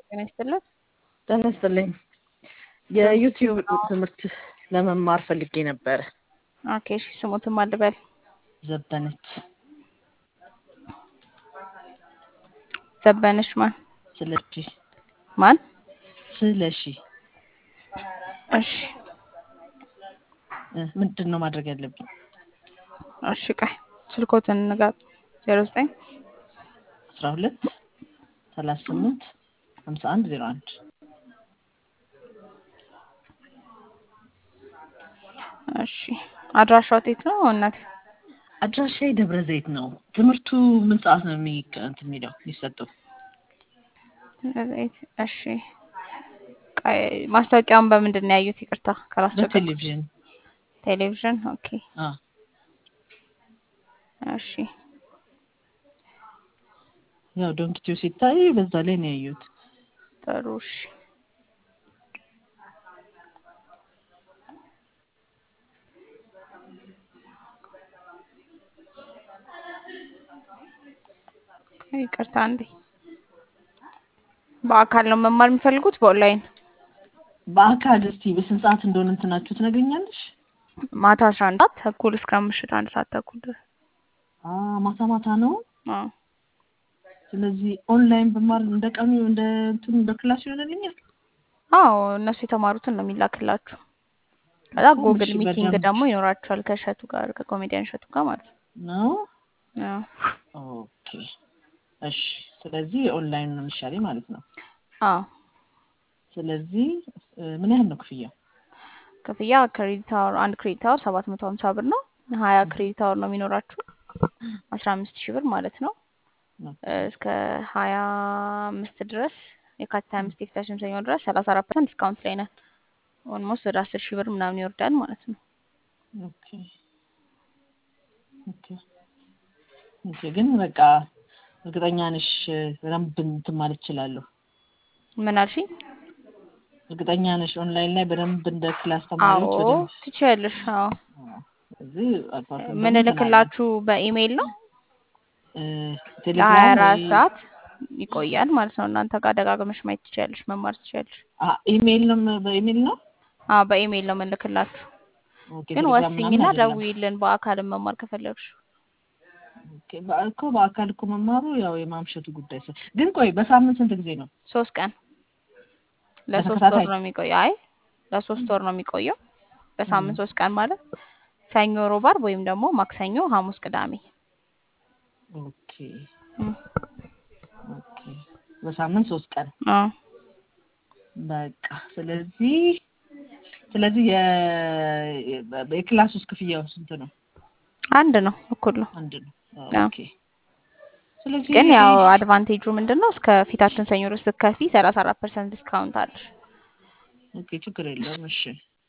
ጤና ይስጥልን። ጤና ይስጥልኝ። የዩቲዩብ ትምህርት ለመማር ፈልጌ ነበረ። ኦኬ እሺ፣ ስሙትን ማን ልበል? ዘበነች ዘበነች ማን ስለሺ ማን? ስለሺ እሺ እ ምንድን ነው ማድረግ ያለብኝ? እሺ፣ ቆይ ስልኮትን ንጋት ዜሮ ዘጠኝ አስራ ሁለት ሰላሳ ስምንት ሀምሳ አንድ ዜሮ አንድ እሺ አድራሻው የት ነው እናቴ? አድራሻዬ ደብረ ዘይት ነው። ትምህርቱ ምን ሰዓት ነው የሚ እንትን የሚለው የሚሰጠው? ዘይት እሺ። ቆይ ማስታወቂያውን በምንድን ነው ያዩት? ይቅርታ ካላስቸገርኩ። በቴሌቪዥን ቴሌቪዥን። ኦኬ አ እሺ ያው ዶንኪቲዮ ሲታይ በዛ ላይ ነው ያዩት። ጥሩ እሺ። ይቅርታ አንዴ። በአካል ነው መማር የሚፈልጉት በኦንላይን? በአካል እስቲ በስንት ሰዓት እንደሆነ እንትናችሁ ትነግሪኛለሽ? ማታ አስራ አንድ ሰዓት ተኩል እስከ ምሽት አንድ ሰዓት ተኩል ድረስ። አ ማታ ማታ ነው። አዎ ስለዚህ ኦንላይን በማር እንደ ቀኑ እንደ እንትኑ እንደ ክላስ ይሆንልኛል። አዎ እነሱ የተማሩትን ነው የሚላክላችሁ። ከዛ እኮ ጉግል እሺ፣ ሚቲንግ በደንብ ደግሞ ይኖራችኋል ከእሸቱ ጋር ከኮሜዲያን እሸቱ ጋር ማለት ነው። ነው። ኦኬ እሺ። ስለዚህ ኦንላይን ነው የሚሻለኝ ማለት ነው። አዎ ስለዚህ እ ምን ያህል ነው ክፍያው? ክፍያ ክሬዲት አወር አንድ ክሬዲት አወር ሰባት መቶ ሀምሳ ብር ነው። ሀያ ክሬዲት አወር ነው የሚኖራችሁ አስራ አምስት ሺህ ብር ማለት ነው። እ እስከ ሀያ አምስት ድረስ የካቲት ሀያ አምስት የፊታችን ሰኞ ድረስ ሰላሳ አራት ፐርሰንት ዲስካውንት ላይ ነን። ኦልሞስት ወደ አስር ሺህ ብር ምናምን ይወርዳል ማለት ነው። ኦኬ ኦኬ ኦኬ። ግን በቃ እርግጠኛ ነሽ በደንብ እንትን ማለት እችላለሁ? ምን አልሽኝ? እርግጠኛ ነሽ ኦንላይን ላይ በደንብ እንደ ክላስ አዎ ተማሪዎች በደንብ ትችያለሽ። አዎ አዎ። ስለዚህ አልፎ አልፎ ደግሞ ምን እንትን አለ እልክላችሁ በኢሜይል ነው እ ለሀያ ቴሌግራም አራት ወይ ሰዓት ይቆያል ማለት ነው። እናንተ ጋር ደጋግመሽ ማየት ትችያለሽ፣ መማር ትችያለሽ። አ ኢሜይል ነው በኢሜይል ነው። አዎ በኢሜይል ነው የምንልክላችሁ። ኦኬ ግን ቴሌግራም ምናምን ወስኝና አይደለም። ደውዪልን በአካልም መማር ከፈለግሽ። ኦኬ በ- እኮ በአካል እኮ መማሩ ያው የማምሸቱ ጉዳይ ስለ ግን ቆይ በሳምንት ስንት ጊዜ ነው? ሶስት ቀን ለሶስት ወር በተከታታይ ነው የሚቆየው። አይ ለሶስት ወር ነው የሚቆየው። በሳምንት ሶስት ቀን ማለት ሰኞ፣ ሮብ፣ ዓርብ ወይም ደግሞ ማክሰኞ፣ ሐሙስ፣ ቅዳሜ። ኦኬ እም፣ ኦኬ በሳምንት ሶስት ቀን አዎ በቃ ስለዚህ ስለዚህ የ የክላስ ውስጥ ክፍያው ስንት ነው? አንድ ነው፣ እኩል ነው። አንድ ነው። አዎ ኦኬ ስለዚህ ግን ያው አድቫንቴጁ ምንድን ነው? እስከ ፊታችን ሰኞ ድረስ ስትከፊ ሰላሳ አራት ፐርሰንት ዲስካውንት አለሽ። ኦኬ ችግር የለውም። እሺ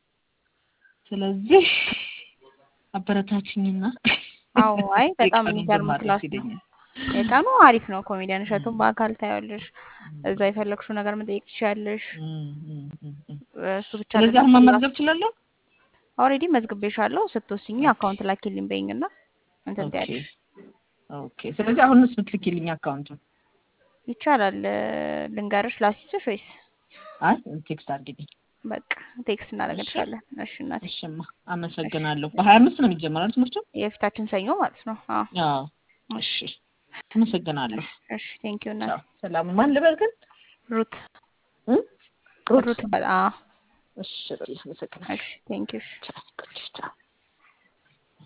ስለዚህ አበረታችኝና አዎ አይ በጣም የቀኑን የሚገርም ብማር ክላስ ደስ ነው። ይለኛል። የቀኑ አሪፍ ነው። ኮሜዲያን እሸቱን በአካል ታያለሽ። እዛ የፈለግሽው ነገር መጠየቅ ትችያለሽ። እም፣ እም፣ እም፣ እም። እሱ ብቻ ስለዚህ አይደለም አሁን ክላስ መመዝገብ እችላለሁ? ኦልሬዲ መዝግቤሻለሁ። ስትወስኚ ኦኬ አካውንት ላኪልኝ በይኝና እንትን ኦኬ ትያለሽ። ኦኬ ስለዚህ አሁንስ ብትልኪልኝ አካውንቱን? ይቻላል። ልንገርሽ ላሲስሽ ወይስ? አይ ቴክስት አድርጊልኝ። በቃ ቴክስት እሺ እናደርግልሻለን። እሺ እናቴ። እሽማ እሺ አመሰግናለሁ። በሀያ አምስት ነው የሚጀመረው ትምህርቱ? የፊታችን ሰኞ ማለት ነው። አዎ አዎ እሺ እሺ አመሰግናለሁ። እሺ እሺ ቴንኪው እናቴ። ቻው ሰላም። ማን ልበል ግን? ሩት እ? ሩት ሩት በል። አዎ እሺ በል አመሰግናለሁ። እሺ ቴንኪው። እሺ ቻው ቻው